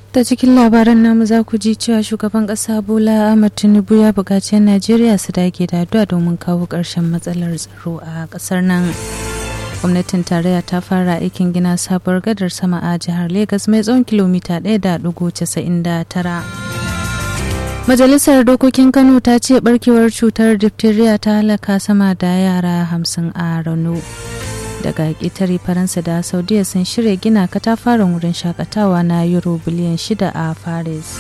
ta cikin labaran namu za ku ji cewa shugaban ƙasa bola ahmad tinubu ya buƙaci 'yan najeriya su dage da addu'a domin kawo ƙarshen matsalar tsaro a ƙasar nan gwamnatin tarayya ta fara aikin gina sabuwar gadar sama a jihar Legas mai tsawon kilomita 1.99 majalisar dokokin kano ta ce barkewar cutar diphtheria ta halaka sama da yara hamsin a rano daga ƙetare faransa da saudiya sun shirya gina katafaren wurin shakatawa na euro biliyan shida a paris